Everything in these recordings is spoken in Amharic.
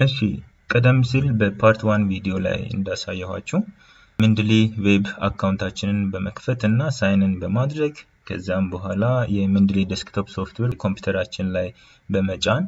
እሺ ቀደም ሲል በፓርት ዋን ቪዲዮ ላይ እንዳሳየኋችሁ ምንድሊ ዌብ አካውንታችንን በመክፈት እና ሳይንን በማድረግ ከዛም በኋላ የምንድሊ ዴስክቶፕ ሶፍትዌር ኮምፒውተራችን ላይ በመጫን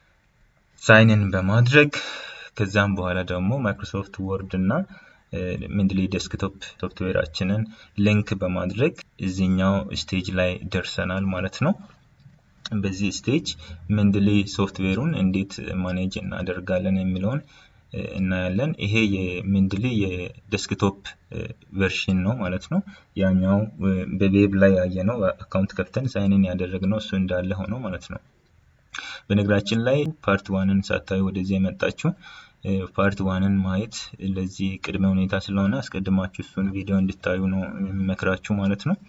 ሳይንን በማድረግ ከዛም በኋላ ደግሞ ማይክሮሶፍት ወርድ እና ምንድሊ ዴስክቶፕ ሶፍትዌራችንን ሊንክ በማድረግ እዚኛው ስቴጅ ላይ ደርሰናል ማለት ነው። በዚህ ስቴጅ ምንድሊ ሶፍትዌሩን እንዴት ማኔጅ እናደርጋለን የሚለውን እናያለን። ይሄ የምንድሊ የዴስክቶፕ ቨርሽን ነው ማለት ነው። ያኛው በዌብ ላይ ያየነው አካውንት ከፍተን ሳይንን ያደረግነው እሱ እንዳለ ሆነው ማለት ነው። በነገራችን ላይ ፓርት ዋንን ሳታዩ ወደዚህ የመጣችሁ ፓርት ዋንን ማየት ለዚህ ቅድመ ሁኔታ ስለሆነ አስቀድማችሁ እሱን ቪዲዮ እንድታዩ ነው የሚመክራችሁ ማለት ነው።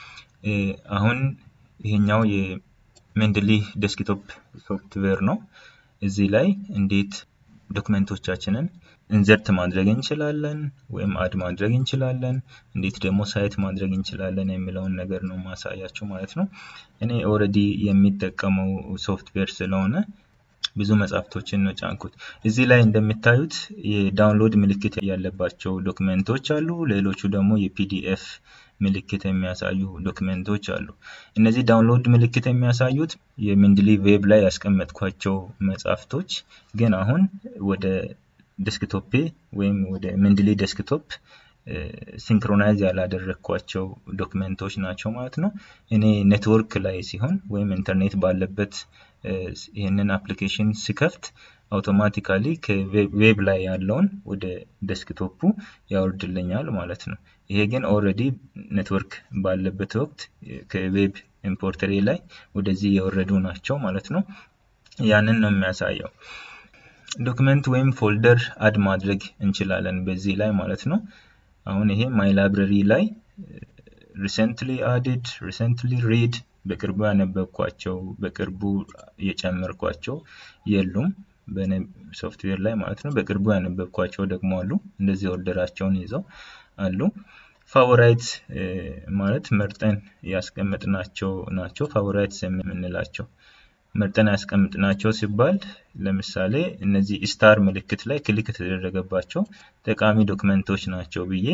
አሁን ይሄኛው የሜንድሊ ዴስክቶፕ ሶፍትዌር ነው። እዚህ ላይ እንዴት ዶክመንቶቻችንን ኢንዘርት ማድረግ እንችላለን ወይም አድ ማድረግ እንችላለን፣ እንዴት ደግሞ ሳይት ማድረግ እንችላለን የሚለውን ነገር ነው ማሳያችሁ ማለት ነው። እኔ ኦልሬዲ የሚጠቀመው ሶፍትዌር ስለሆነ ብዙ መጽሐፍቶችን ነው ጫንኩት። እዚህ ላይ እንደሚታዩት የዳውንሎድ ምልክት ያለባቸው ዶክመንቶች አሉ። ሌሎቹ ደግሞ የፒዲኤፍ ምልክት የሚያሳዩ ዶክመንቶች አሉ። እነዚህ ዳውንሎድ ምልክት የሚያሳዩት የምንድሊ ዌብ ላይ ያስቀመጥኳቸው መጽሐፍቶች ግን አሁን ወደ ዴስክቶፔ ወይም ወደ ምንድሊ ዴስክቶፕ ሲንክሮናይዝ ያላደረግኳቸው ዶክመንቶች ናቸው ማለት ነው። እኔ ኔትወርክ ላይ ሲሆን ወይም ኢንተርኔት ባለበት ይህንን አፕሊኬሽን ስከፍት አውቶማቲካሊ ከዌብ ላይ ያለውን ወደ ዴስክቶፑ ያወርድልኛል ማለት ነው። ይሄ ግን ኦልሬዲ ኔትወርክ ባለበት ወቅት ከዌብ ኢምፖርተሬ ላይ ወደዚህ የወረዱ ናቸው ማለት ነው። ያንን ነው የሚያሳየው። ዶክመንት ወይም ፎልደር አድ ማድረግ እንችላለን በዚህ ላይ ማለት ነው። አሁን ይሄ ማይ ላይብረሪ ላይ ሪሰንትሊ አድድ ሪሰንትሊ ሪድ በቅርቡ ያነበብኳቸው በቅርቡ የጨመርኳቸው የሉም ሶፍትዌር ላይ ማለት ነው። በቅርቡ ያነበብኳቸው ደግሞ አሉ። እንደዚህ ኦርደራቸውን ይዘው አሉ። ፋቮራይት ማለት መርጠን ያስቀመጥናቸው ናቸው። ፋቮራይትስ የምንላቸው መርጠን ያስቀምጥናቸው ሲባል ለምሳሌ እነዚህ ስታር ምልክት ላይ ክሊክ የተደረገባቸው ጠቃሚ ዶክመንቶች ናቸው ብዬ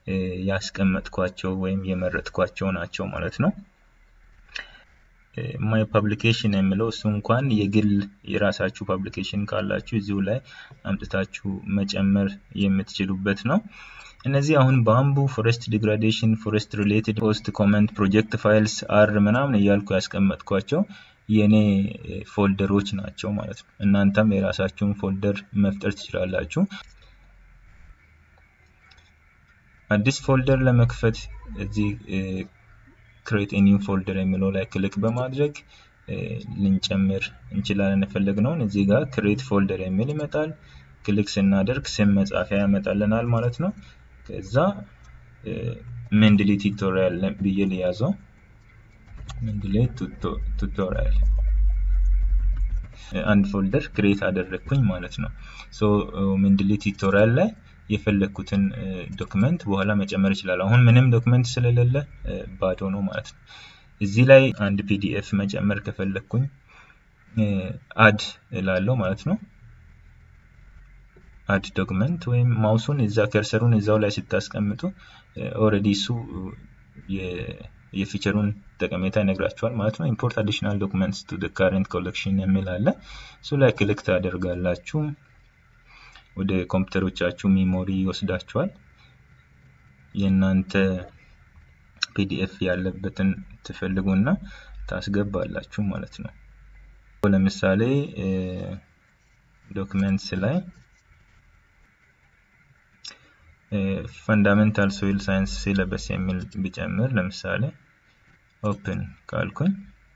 ያስቀመጥኳቸው ወይም የመረጥኳቸው ናቸው ማለት ነው። ማይ ፐብሊኬሽን የሚለው እሱ እንኳን የግል የራሳችሁ ፐብሊኬሽን ካላችሁ እዚሁ ላይ አምጥታችሁ መጨመር የምትችሉበት ነው። እነዚህ አሁን ባምቡ፣ ፎሬስት ዲግራዴሽን፣ ፎሬስት ሪሌትድ ፖስት ኮመንት፣ ፕሮጀክት ፋይልስ፣ አር ምናምን እያልኩ ያስቀመጥኳቸው የእኔ ፎልደሮች ናቸው ማለት ነው። እናንተም የራሳችሁን ፎልደር መፍጠር ትችላላችሁ። አዲስ ፎልደር ለመክፈት እዚህ ክሬት ኒው ፎልደር የሚለው ላይ ክሊክ በማድረግ ልንጨምር እንችላለን የፈለግነውን። እዚህ ጋር ክሬት ፎልደር የሚል ይመጣል። ክሊክ ስናደርግ ስም መጻፊያ ያመጣልናል ማለት ነው። ከዛ ምንድሊ ቱቶሪያል ብዬ ልያዘው። ምንድሊ ቱቶሪያል አንድ ፎልደር ክሬት አደረግኩኝ ማለት ነው። ሶ ምንድሊ ቱቶሪያል ላይ የፈለግኩትን ዶክመንት በኋላ መጨመር ይችላል። አሁን ምንም ዶክመንት ስለሌለ ባዶ ነው ማለት ነው። እዚህ ላይ አንድ ፒዲኤፍ መጨመር ከፈለግኩኝ አድ እላለሁ ማለት ነው። አድ ዶክመንት ወይም ማውሱን እዛ ከርሰሩን እዛው ላይ ስታስቀምጡ ኦልሬዲ እሱ የፊቸሩን ጠቀሜታ ይነግራችኋል ማለት ነው። ኢምፖርት አዲሽናል ዶክመንትስ ቱ ካረንት ኮሌክሽን የሚል አለ። እሱ ላይ ክሊክ ታደርጋላችሁ። ወደ ኮምፒውተሮቻችሁ ሚሞሪ ይወስዳችኋል። የእናንተ ፒዲኤፍ ያለበትን ትፈልጉና ታስገባላችሁ ማለት ነው። ለምሳሌ ዶክመንትስ ላይ ፈንዳሜንታል ሶይል ሳይንስ ሲለበስ የሚል ቢጨምር ለምሳሌ ኦፕን ካልኩኝ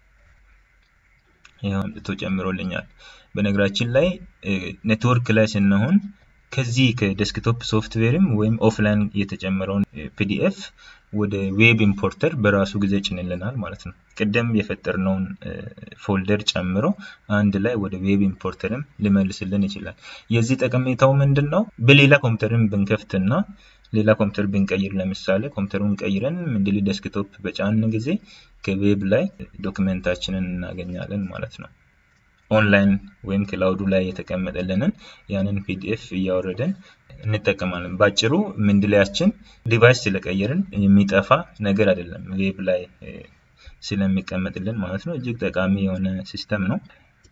ይኸው አምጥቶ ጨምሮልኛል። በነገራችን ላይ ኔትወርክ ላይ ስንሆን ከዚህ ከዴስክቶፕ ሶፍትዌርም ወይም ኦፍላይን የተጨመረውን ፒዲኤፍ ወደ ዌብ ኢምፖርተር በራሱ ጊዜ ጭንልናል ማለት ነው። ቅደም የፈጠርነውን ፎልደር ጨምሮ አንድ ላይ ወደ ዌብ ኢምፖርተርም ሊመልስልን ይችላል። የዚህ ጠቀሜታው ምንድን ነው? በሌላ ኮምፒውተርን ብንከፍትና ሌላ ኮምፒውተር ብንቀይር ለምሳሌ ኮምፒውተሩን ቀይረን ምንድሊ ዴስክቶፕ በጫን ጊዜ ከዌብ ላይ ዶክመንታችንን እናገኛለን ማለት ነው። ኦንላይን ወይም ክላውዱ ላይ የተቀመጠልንን ያንን ፒዲኤፍ እያወረደን እንጠቀማለን። ባጭሩ ምንድላያችን ዲቫይስ ስለቀየርን የሚጠፋ ነገር አይደለም፣ ዌብ ላይ ስለሚቀመጥልን ማለት ነው። እጅግ ጠቃሚ የሆነ ሲስተም ነው።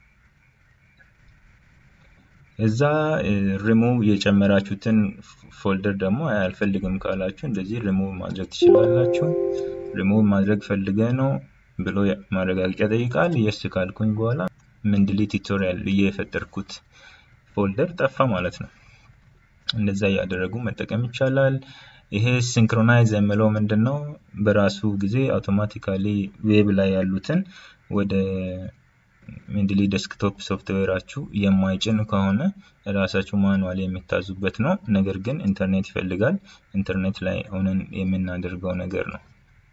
እዛ ሪሙቭ የጨመራችሁትን ፎልደር ደግሞ አልፈልግም ካላችሁ እንደዚህ ሪሙቭ ማድረግ ትችላላችሁ። ሪሙቭ ማድረግ ፈልገ ነው ብሎ ማረጋገጫ ጠይቃል። የስ ካልኩኝ በኋላ ምንድሊ ቱቶሪያል ብዬ የፈጠርኩት ፎልደር ጠፋ ማለት ነው። እንደዛ እያደረጉ መጠቀም ይቻላል። ይሄ ሲንክሮናይዝ የምለው ምንድን ነው? በራሱ ጊዜ አውቶማቲካሊ ዌብ ላይ ያሉትን ወደ ሚድሊ ዴስክቶፕ ሶፍትዌራችሁ የማይጭን ከሆነ ራሳችሁ ማኑዋል የሚታዙበት ነው። ነገር ግን ኢንተርኔት ይፈልጋል። ኢንተርኔት ላይ ሆነን የምናደርገው ነገር ነው።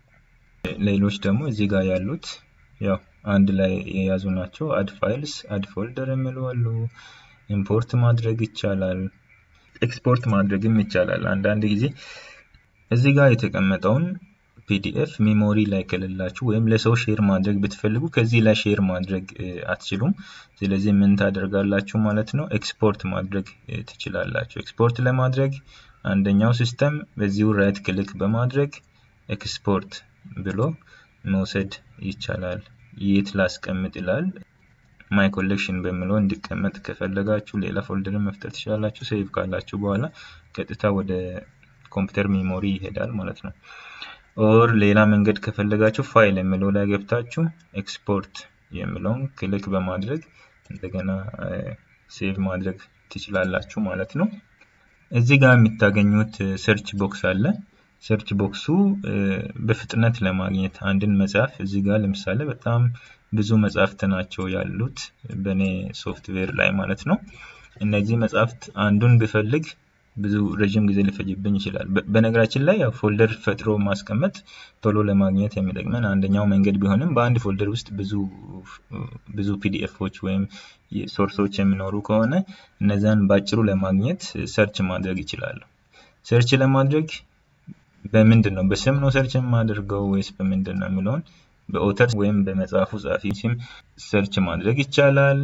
ሌሎች ደግሞ እዚህ ጋር ያሉት ያው አንድ ላይ የያዙ ናቸው። አድ ፋይልስ፣ አድ ፎልደር የሚሉ አሉ። ኢምፖርት ማድረግ ይቻላል። ኤክስፖርት ማድረግም ይቻላል። አንዳንድ ጊዜ እዚህ ጋር የተቀመጠውን ፒዲኤፍ ሜሞሪ ላይ ከሌላችሁ ወይም ለሰው ሼር ማድረግ ብትፈልጉ ከዚህ ላይ ሼር ማድረግ አትችሉም። ስለዚህ ምን ታደርጋላችሁ ማለት ነው? ኤክስፖርት ማድረግ ትችላላችሁ። ኤክስፖርት ለማድረግ አንደኛው ሲስተም በዚሁ ራይት ክሊክ በማድረግ ኤክስፖርት ብሎ መውሰድ ይቻላል። የት ላስቀምጥ ይላል። ማይ ኮሌክሽን በሚለው እንዲቀመጥ ከፈለጋችሁ ሌላ ፎልደርን መፍጠር ትችላላችሁ። ሴቭ ካላችሁ በኋላ ቀጥታ ወደ ኮምፒውተር ሜሞሪ ይሄዳል ማለት ነው። ኦር ሌላ መንገድ ከፈለጋችሁ ፋይል የሚለው ላይ ገብታችሁ ኤክስፖርት የሚለውን ክሊክ በማድረግ እንደገና ሴቭ ማድረግ ትችላላችሁ ማለት ነው። እዚህ ጋር የምታገኙት ሰርች ቦክስ አለ። ሰርች ቦክሱ በፍጥነት ለማግኘት አንድን መጽሐፍ እዚህ ጋር ለምሳሌ በጣም ብዙ መጽሐፍት ናቸው ያሉት በእኔ ሶፍትዌር ላይ ማለት ነው። እነዚህ መጽሐፍት አንዱን ብፈልግ ብዙ ረዥም ጊዜ ሊፈጅብኝ ይችላል። በነገራችን ላይ ያው ፎልደር ፈጥሮ ማስቀመጥ ቶሎ ለማግኘት የሚጠቅመን አንደኛው መንገድ ቢሆንም በአንድ ፎልደር ውስጥ ብዙ ብዙ ፒዲኤፎች ወይም ሶርሶች የሚኖሩ ከሆነ እነዛን በአጭሩ ለማግኘት ሰርች ማድረግ ይችላሉ። ሰርች ለማድረግ በምንድን ነው በስም ነው ሰርች የማደርገው ወይስ በምንድን ነው የሚለውን በኦተር ወይም በመጽሐፉ ጸሐፊ ስም ሰርች ማድረግ ይቻላል።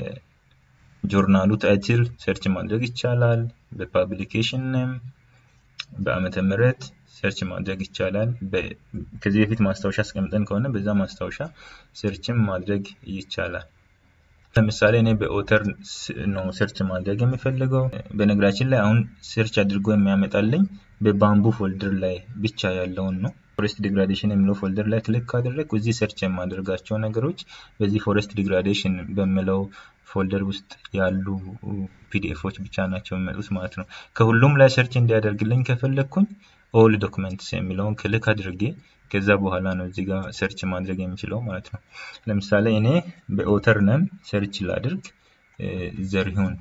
በጆርናሉ ታይትል ሰርች ማድረግ ይቻላል። በፓብሊኬሽን ኔም፣ በአመተ ምህረት ሰርች ማድረግ ይቻላል። ከዚህ በፊት ማስታወሻ አስቀምጠን ከሆነ በዛ ማስታወሻ ሰርችም ማድረግ ይቻላል። ለምሳሌ እኔ በኦተር ነው ሰርች ማድረግ የሚፈልገው። በነገራችን ላይ አሁን ሰርች አድርጎ የሚያመጣልኝ በባምቡ ፎልደር ላይ ብቻ ያለውን ነው። ፎሬስት ዲግራዴሽን የሚለው ፎልደር ላይ ክሊክ ካደረግኩ እዚህ ሰርች የማደርጋቸው ነገሮች በዚህ ፎሬስት ዲግራዴሽን በሚለው ፎልደር ውስጥ ያሉ ፒዲኤፎች ብቻ ናቸው የሚመጡት ማለት ነው። ከሁሉም ላይ ሰርች እንዲያደርግልኝ ከፈለግኩኝ ኦል ዶክመንትስ የሚለውን ክሊክ አድርጌ ከዛ በኋላ ነው እዚህ ጋር ሰርች ማድረግ የሚችለው ማለት ነው። ለምሳሌ እኔ በኦተር ነም ሰርች ላድርግ ዘሪሁን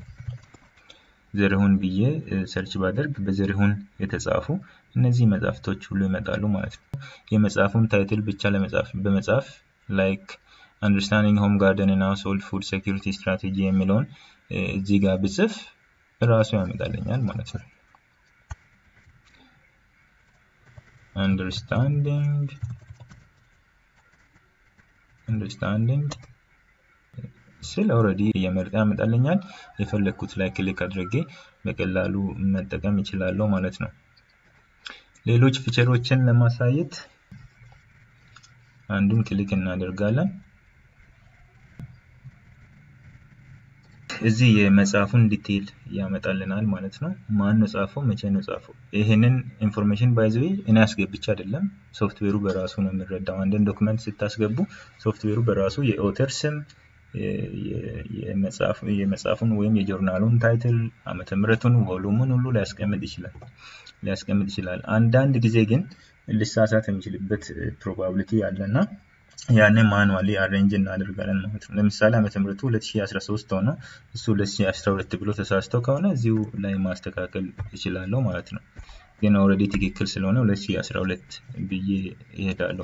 ዘሪሁን ብዬ ሰርች ባደርግ በዘሪሁን የተጻፉ እነዚህ መጽሐፍቶች ሁሉ ይመጣሉ ማለት ነው። የመጽሐፉን ታይትል ብቻ ለመጻፍ በመጻፍ ላይክ አንደርስታንዲንግ ሆም ጋርደን እና ሃውስሆልድ ፉድ ሴኩሪቲ ስትራቴጂ የሚለውን እዚህ ጋር ብጽፍ ራሱ ያመጣልኛል ማለት ነው። አንደርስታንዲንግ አንደርስታንዲንግ ስል ኦልሬዲ እየመረጠ ያመጣልኛል። የፈለግኩት ላይ ክሊክ አድርጌ በቀላሉ መጠቀም ይችላለሁ ማለት ነው። ሌሎች ፊቸሮችን ለማሳየት አንዱን ክሊክ እናደርጋለን። እዚህ የመጽሐፉን ዲቴይል ያመጣልናል ማለት ነው። ማን ነው ጻፈው፣ መቼ ነው ጻፈው። ይህንን ኢንፎርሜሽን ባይዘዌ እኔ አስገብቼ አይደለም፣ ሶፍትዌሩ በራሱ ነው የሚረዳው። አንድን ዶክመንት ስታስገቡ ሶፍትዌሩ በራሱ የኦተር ስም የመጽሐፉን ወይም የጆርናሉን ታይትል ዓመተ ምሕረቱን ቮሉሙን ሁሉ ሊያስቀምጥ ይችላል ሊያስቀምጥ ይችላል። አንዳንድ ጊዜ ግን ሊሳሳት የሚችልበት ፕሮባቢሊቲ አለና ያንን ማኑዋሊ አሬንጅ እናደርጋለን ማለት ነው። ለምሳሌ ዓመተ ምሕረቱ 2013 ሆኖ እሱ 2012 ብሎ ተሳስተው ከሆነ እዚሁ ላይ ማስተካከል እችላለሁ ማለት ነው። ግን ኦልሬዲ ትክክል ስለሆነ 2012 ብዬ ይሄዳለሁ።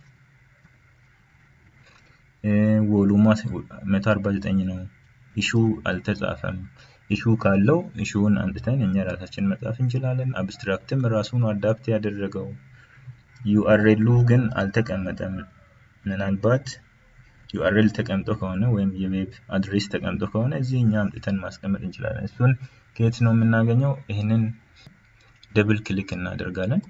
ወሉማ 149 ነው። ኢሹ አልተጻፈም። ኢሹ ካለው ኢሹውን አንጥተን እኛ ራሳችን መጻፍ እንችላለን። አብስትራክትም ራሱን አዳፕት ያደረገው ዩአርኤሉ ግን አልተቀመጠም። ምናልባት ዩአርኤል ተቀምጦ ከሆነ ወይም የዌብ አድሬስ ተቀምጦ ከሆነ እዚህ እኛ አምጥተን ማስቀመጥ እንችላለን። እሱን ከየት ነው የምናገኘው? ይህንን ደብል ክሊክ እናደርጋለን።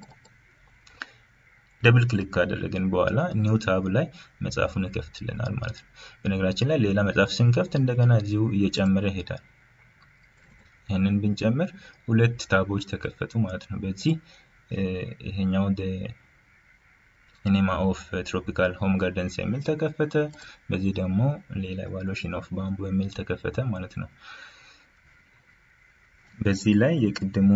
ደብል ክሊክ ካደረግን በኋላ ኒው ታብ ላይ መጽሐፉን ይከፍትልናል ማለት ነው። በነገራችን ላይ ሌላ መጽሐፍ ስንከፍት እንደገና እዚሁ እየጨመረ ይሄዳል። ይህንን ብንጨምር ሁለት ታቦች ተከፈቱ ማለት ነው። በዚህ ይሄኛው ሲኒማ ኦፍ ትሮፒካል ሆም ጋርደንስ የሚል ተከፈተ። በዚህ ደግሞ ሌላ ኢቫሉዌሽን ኦፍ ባምቡ የሚል ተከፈተ ማለት ነው። በዚህ ላይ የቅድሙ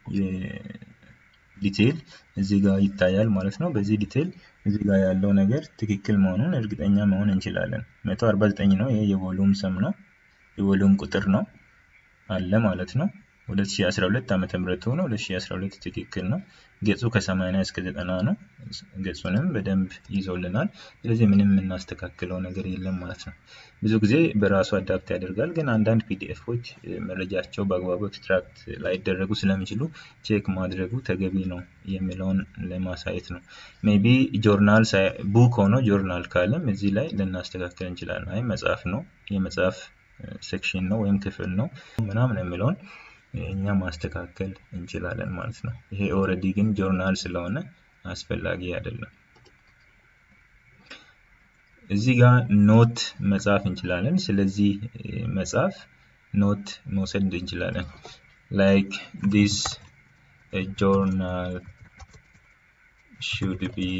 ዲቴይል እዚህ ጋር ይታያል ማለት ነው። በዚህ ዲቴይል እዚህ ጋር ያለው ነገር ትክክል መሆኑን እርግጠኛ መሆን እንችላለን። 149 ነው። ይሄ የቮሉም ስም ነው፣ የቮሉም ቁጥር ነው አለ ማለት ነው። 2012 ዓመተ ምህረት ሆኖ 2012 ትክክል ነው። ገጹ ከ80 እስከ 90 ነው። ገጹንም በደንብ ይዞልናል። ስለዚህ ምንም የምናስተካክለው ነገር የለም ማለት ነው። ብዙ ጊዜ በራሱ አዳፕት ያደርጋል፣ ግን አንዳንድ ፒዲኤፎች መረጃቸው በአግባቡ ኤክስትራክት ላይደረጉ ስለሚችሉ ቼክ ማድረጉ ተገቢ ነው የሚለውን ለማሳየት ነው። ሜቢ ጆርናል ቡክ ሆኖ ጆርናል ካለም እዚህ ላይ ልናስተካክል እንችላለን። አይ መጽሐፍ ነው የመጽሐፍ ሴክሽን ነው ወይም ክፍል ነው ምናምን የሚለውን እኛ ማስተካከል እንችላለን ማለት ነው። ይሄ ኦልሬዲ ግን ጆርናል ስለሆነ አስፈላጊ አይደለም። እዚህ ጋር ኖት መጻፍ እንችላለን። ስለዚህ መጽሐፍ ኖት መውሰድ እንችላለን። ላይክ ዲስ ጆርናል should be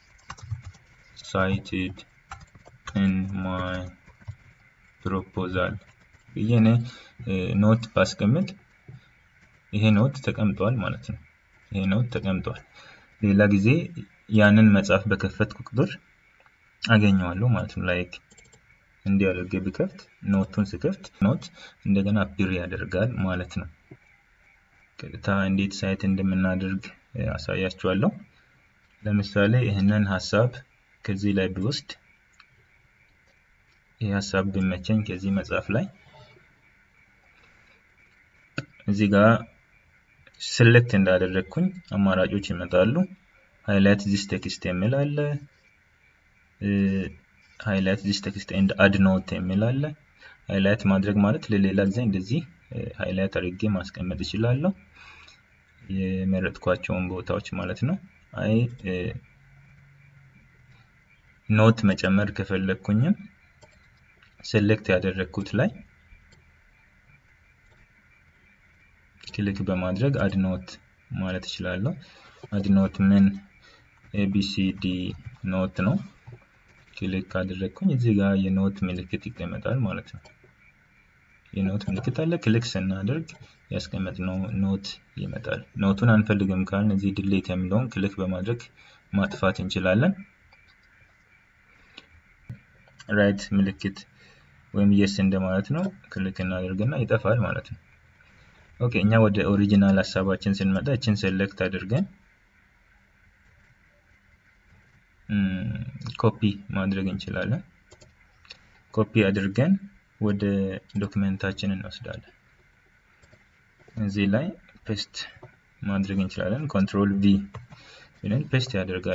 cited in my proposal ብዬ እኔ ኖት ባስቀምጥ ይሄ ኖት ተቀምጧል ማለት ነው። ይሄ ኖት ተቀምጧል። ሌላ ጊዜ ያንን መጽሐፍ በከፈትኩ ቁጥር አገኘዋለሁ ማለት ነው። ላይክ እንዲህ አድርጌ ብከፍት ኖቱን ስከፍት ኖት እንደገና አፒር ያደርጋል ማለት ነው። ቀጥታ እንዴት ሳይት እንደምናደርግ አሳያችኋለሁ። ለምሳሌ ይህንን ሀሳብ ከዚህ ላይ ብወስድ ይህ ሀሳብ ቢመቸኝ ከዚህ መጽሐፍ ላይ እዚህ ጋር ሴሌክት እንዳደረግኩኝ አማራጮች ይመጣሉ። ሃይላይት ዚስ ቴክስት የሚል አለ። ሃይላይት ዚስ ቴክስት ኤንድ አድ ኖት የሚል አለ። ሃይላይት ማድረግ ማለት ለሌላ ጊዜ እንደዚህ ሃይላይት አድርጌ ማስቀመጥ እችላለሁ። የመረጥኳቸውን ቦታዎች ማለት ነው። አይ ኖት መጨመር ከፈለግኩኝም ሴሌክት ያደረግኩት ላይ ክሊክ በማድረግ አድኖት ማለት እችላለሁ። አድኖት ምን ኤቢሲዲ ኖት ነው። ክሊክ ካደረግኩኝ እዚህ ጋር የኖት ምልክት ይቀመጣል ማለት ነው። የኖት ምልክት አለ። ክሊክ ስናደርግ ያስቀመጥነው ኖት ይመጣል። ኖቱን አንፈልግም ካልን እዚህ ድሌት የሚለውን ክሊክ በማድረግ ማጥፋት እንችላለን። ራይት ምልክት ወይም የስ እንደማለት ነው። ክሊክ እናደርግና ይጠፋል ማለት ነው። ኦኬ እኛ ወደ ኦሪጂናል ሀሳባችን ስንመጣ እችን ሴሌክት አድርገን ኮፒ ማድረግ እንችላለን። ኮፒ አድርገን ወደ ዶክመንታችን እንወስዳለን። እዚህ ላይ ፔስት ማድረግ እንችላለን። ኮንትሮል ቪ ብለን ፔስት ያደርጋል።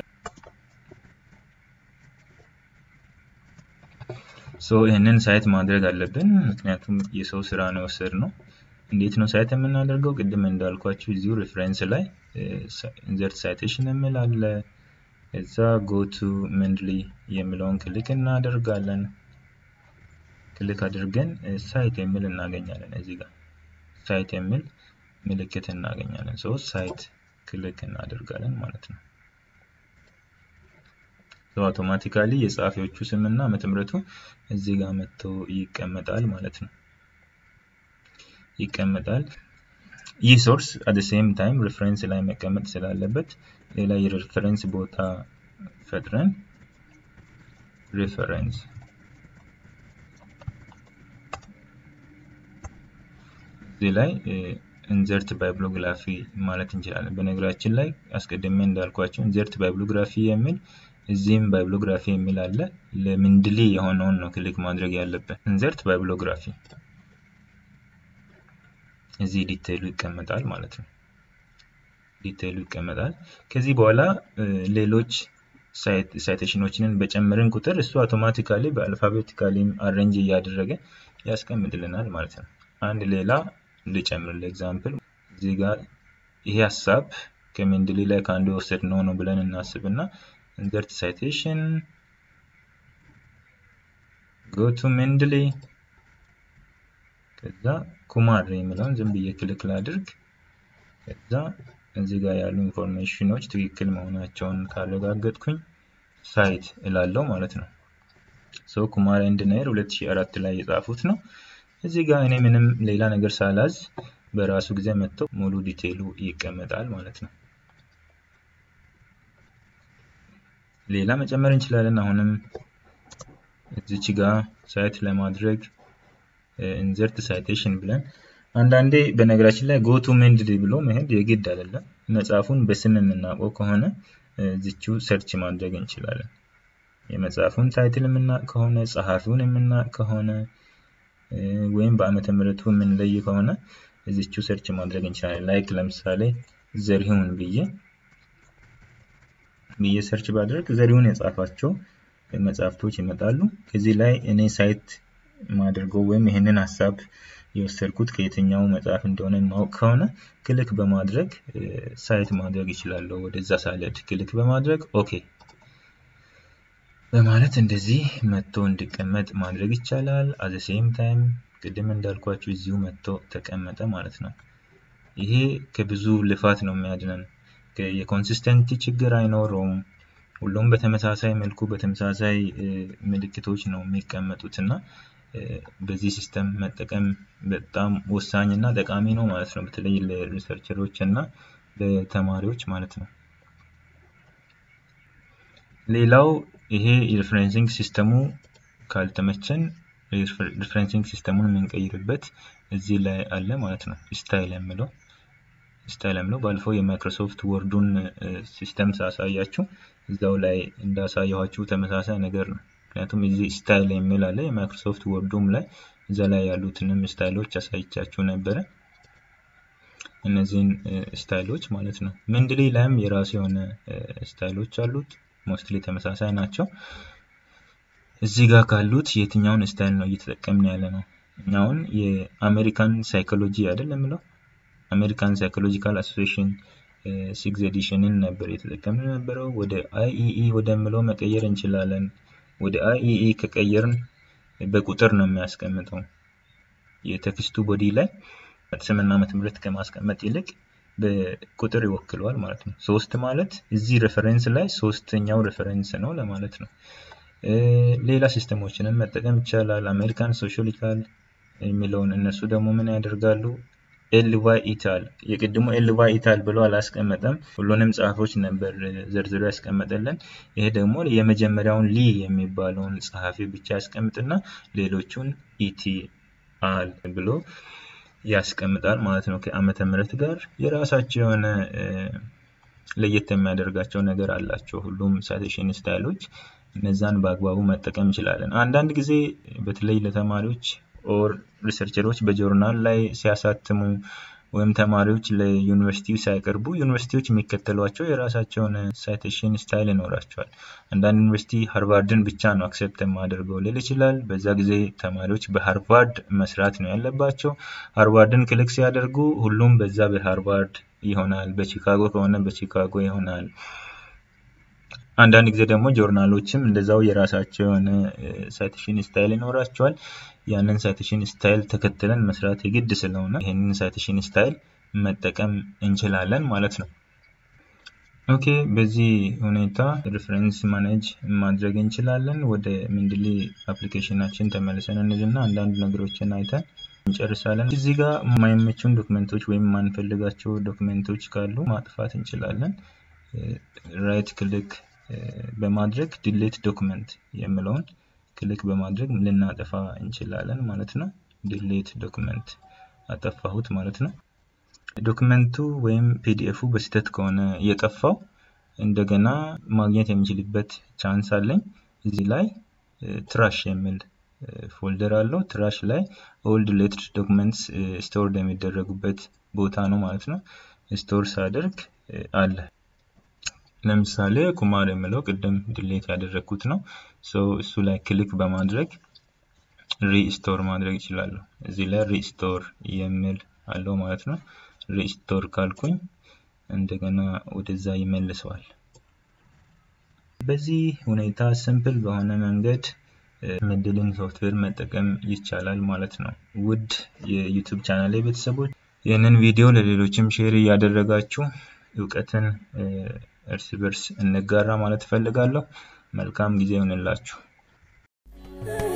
ሶ ይህንን ሳይት ማድረግ አለብን፣ ምክንያቱም የሰው ስራ ነው የወሰድነው። እንዴት ነው ሳይት የምናደርገው? ቅድም እንዳልኳችሁ እዚሁ ሪፍረንስ ላይ ኢንዘርት ሳይቴሽን የሚል አለ። እዛ ጎቱ መንድሊ የሚለውን ክሊክ እናደርጋለን። ክሊክ አድርገን ሳይት የሚል እናገኛለን። እዚህ ጋር ሳይት የሚል ምልክት እናገኛለን። ሶ ሳይት ክሊክ እናደርጋለን ማለት ነው። አውቶማቲካሊ የጸሐፊዎቹ ስምና ዓመተ ምሕረቱ እዚህ ጋር መጥቶ ይቀመጣል ማለት ነው። ይቀመጣል። ይህ ሶርስ አት ሴም ታይም ሬፈረንስ ላይ መቀመጥ ስላለበት ሌላ የሬፈረንስ ቦታ ፈጥረን ሬፈረንስ እዚህ ላይ ኢንዘርት ባይብሎግራፊ ማለት እንችላለን። በነገራችን ላይ አስቀድሜ እንዳልኳቸው ኢንዘርት ባይብሎግራፊ የሚል እዚህም ባይብሎግራፊ የሚል አለ። ለምንድሊ የሆነውን ነው ክሊክ ማድረግ ያለብን። ኢንዘርት ባይብሎግራፊ እዚህ ዲቴይሉ ይቀመጣል ማለት ነው። ዲቴይሉ ይቀመጣል። ከዚህ በኋላ ሌሎች ሳይቴሽኖችንን በጨመርን ቁጥር እሱ አውቶማቲካሊ በአልፋቤቲካሊ አሬንጅ እያደረገ ያስቀምጥልናል ማለት ነው። አንድ ሌላ ልጨምር ለኤግዛምፕል እዚህ ጋር ይሄ ሀሳብ ከሜንድሊ ላይ ከአንዱ የወሰድነው ነው ብለን እናስብና ኢንሰርት ሳይቴሽን ጎ ቱ ሜንድሊ ከዛ ኩማር የሚለውን ዝም ብዬ ክሊክ ላድርግ። ከዛ እዚህ ጋር ያሉ ኢንፎርሜሽኖች ትክክል መሆናቸውን ካረጋገጥኩኝ ሳይት እላለው ማለት ነው። ሶ ኩማር ኤንድ ናይር 2004 ላይ የጻፉት ነው። እዚህ ጋር እኔ ምንም ሌላ ነገር ሳላዝ በራሱ ጊዜ መጥቶ ሙሉ ዲቴይሉ ይቀመጣል ማለት ነው። ሌላ መጨመር እንችላለን። አሁንም እዚች ጋር ሳይት ለማድረግ ኢንዘርት ሳይቴሽን ብለን አንዳንዴ በነገራችን ላይ ጎቱ ሜንድሊ ብሎ መሄድ የግድ አይደለም። መጽሐፉን በስም የምናውቀው ከሆነ እዚቹ ሰርች ማድረግ እንችላለን። የመጽሐፉን ታይትል የምናውቅ ከሆነ ጸሐፊውን የምናውቅ ከሆነ ወይም በአመተ ምሕረቱ የምንለይ ከሆነ እዚቹ ሰርች ማድረግ እንችላለን። ላይክ ለምሳሌ ዘሪሁን ብዬ ብዬ ሰርች ባድረግ ዘሪሁን የጻፋቸው መጽሐፍቶች ይመጣሉ። ከዚህ ላይ እኔ ሳይት ማድርገው ወይም ይህንን ሀሳብ የወሰድኩት ከየትኛው መጽሐፍ እንደሆነ ማወቅ ከሆነ ክሊክ በማድረግ ሳይት ማድረግ ይችላለሁ። ወደዛ ሳልሄድ ክሊክ በማድረግ ኦኬ በማለት እንደዚህ መጥቶ እንዲቀመጥ ማድረግ ይቻላል። አዘ ሴም ታይም ቅድም እንዳልኳችሁ እዚሁ መጥቶ ተቀመጠ ማለት ነው። ይሄ ከብዙ ልፋት ነው የሚያድነን። የኮንሲስተንቲ ችግር አይኖረውም። ሁሉም በተመሳሳይ መልኩ በተመሳሳይ ምልክቶች ነው የሚቀመጡት እና በዚህ ሲስተም መጠቀም በጣም ወሳኝ እና ጠቃሚ ነው ማለት ነው። በተለይ ለሪሰርቸሮች እና ለተማሪዎች ማለት ነው። ሌላው ይሄ የሪፍረንሲንግ ሲስተሙ ካልተመቸን ሪፍረንሲንግ ሲስተሙን የምንቀይርበት እዚህ ላይ አለ ማለት ነው። ስታይል የምለው ስታይል የምለው ባለፈው የማይክሮሶፍት ወርዱን ሲስተም ሳሳያችሁ እዛው ላይ እንዳሳየኋችሁ ተመሳሳይ ነገር ነው። ምክንያቱም እዚህ ስታይል የሚል አለ የማይክሮሶፍት ወርዱም ላይ እዛ ላይ ያሉትንም ስታይሎች አሳይቻችሁ ነበረ። እነዚህን ስታይሎች ማለት ነው። ምንድሊ ላይም የራሱ የሆነ ስታይሎች አሉት። ሞስትሊ ተመሳሳይ ናቸው። እዚህ ጋር ካሉት የትኛውን ስታይል ነው እየተጠቀምን ያለ ነው? እኛውን የአሜሪካን ሳይኮሎጂ አይደል የምለው አሜሪካን ሳይኮሎጂካል አሶሲሽን ሲክስ ኤዲሽንን ነበር የተጠቀምን ነበረው። ወደ አይኢኢ ወደምለው መቀየር እንችላለን። ወደ አይኢኢ ከቀየርን በቁጥር ነው የሚያስቀምጠው። የቴክስቱ ቦዲ ላይ ስምና ዓመተ ምህረት ከማስቀመጥ ይልቅ በቁጥር ይወክለዋል ማለት ነው። ሶስት ማለት እዚህ ሬፈረንስ ላይ ሶስተኛው ሬፈረንስ ነው ለማለት ነው። ሌላ ሲስተሞችንም መጠቀም ይቻላል። አሜሪካን ሶሻሊካል የሚለውን እነሱ ደግሞ ምን ያደርጋሉ? ኤልዋይ ኢታል የቅድሙ ኤልዋይ ኢታል ብሎ አላስቀመጠም። ሁሉንም ጸሐፎች ነበር ዘርዝሮ ያስቀመጠልን። ይሄ ደግሞ የመጀመሪያውን ሊ የሚባለውን ጸሐፊ ብቻ ያስቀምጥና ሌሎቹን ኢቲ አል ብሎ ያስቀምጣል ማለት ነው። ከዓመተ ምህረት ጋር የራሳቸው የሆነ ለየት የሚያደርጋቸው ነገር አላቸው። ሁሉም ሳይቴሽን ስታይሎች እነዛን በአግባቡ መጠቀም እንችላለን። አንዳንድ ጊዜ በተለይ ለተማሪዎች ኦር ሪሰርቸሮች በጆርናል ላይ ሲያሳትሙ ወይም ተማሪዎች ለዩኒቨርሲቲው ሲያቀርቡ ዩኒቨርሲቲዎች የሚከተሏቸው የራሳቸውን ሳይቴሽን ስታይል ይኖራቸዋል። አንዳንድ ዩኒቨርሲቲ ሃርቫርድን ብቻ ነው አክሴፕት የማደርገው ሊል ይችላል። በዛ ጊዜ ተማሪዎች በሃርቫርድ መስራት ነው ያለባቸው። ሃርቫርድን ክሊክ ሲያደርጉ ሁሉም በዛ በሃርቫርድ ይሆናል። በቺካጎ ከሆነ በቺካጎ ይሆናል። አንዳንድ ጊዜ ደግሞ ጆርናሎችም እንደዛው የራሳቸው የሆነ ሳይቴሽን ስታይል ይኖራቸዋል። ያንን ሳይቴሽን ስታይል ተከትለን መስራት የግድ ስለሆነ ይህንን ሳይቴሽን ስታይል መጠቀም እንችላለን ማለት ነው። ኦኬ በዚህ ሁኔታ ሪፍረንስ ማኔጅ ማድረግ እንችላለን። ወደ ምንድሊ አፕሊኬሽናችን ተመልሰን እንልና አንዳንድ ነገሮችን አይተን እንጨርሳለን። እዚህ ጋር የማይመቹን ዶክመንቶች ወይም የማንፈልጋቸው ዶክመንቶች ካሉ ማጥፋት እንችላለን። ራይት ክሊክ በማድረግ ዲሌት ዶክመንት የምለውን ክሊክ በማድረግ ልናጠፋ እንችላለን ማለት ነው። ዲሌት ዶክመንት አጠፋሁት ማለት ነው። ዶክመንቱ ወይም ፒዲኤፉ በስህተት ከሆነ የጠፋው እንደገና ማግኘት የሚችልበት ቻንስ አለኝ። እዚህ ላይ ትራሽ የሚል ፎልደር አለው። ትራሽ ላይ ኦልድ ሌትድ ዶክመንትስ ስቶር የሚደረጉበት ቦታ ነው ማለት ነው። ስቶር ሳደርግ አለ። ለምሳሌ ኩማር የምለው ቅድም ድሌት ያደረግኩት ነው። እሱ ላይ ክሊክ በማድረግ ሪስቶር ማድረግ ይችላሉ። እዚህ ላይ ሪስቶር የሚል አለው ማለት ነው። ሪስቶር ካልኩኝ እንደገና ወደዛ ይመልሰዋል። በዚህ ሁኔታ ሲምፕል በሆነ መንገድ ሜንድሊን ሶፍትዌር መጠቀም ይቻላል ማለት ነው። ውድ የዩቱብ ቻናል ቤተሰቦች ይህንን ቪዲዮ ለሌሎችም ሼር እያደረጋችሁ እውቀትን እርስ በርስ እንጋራ ማለት እፈልጋለሁ። መልካም ጊዜ ይሆንላችሁ።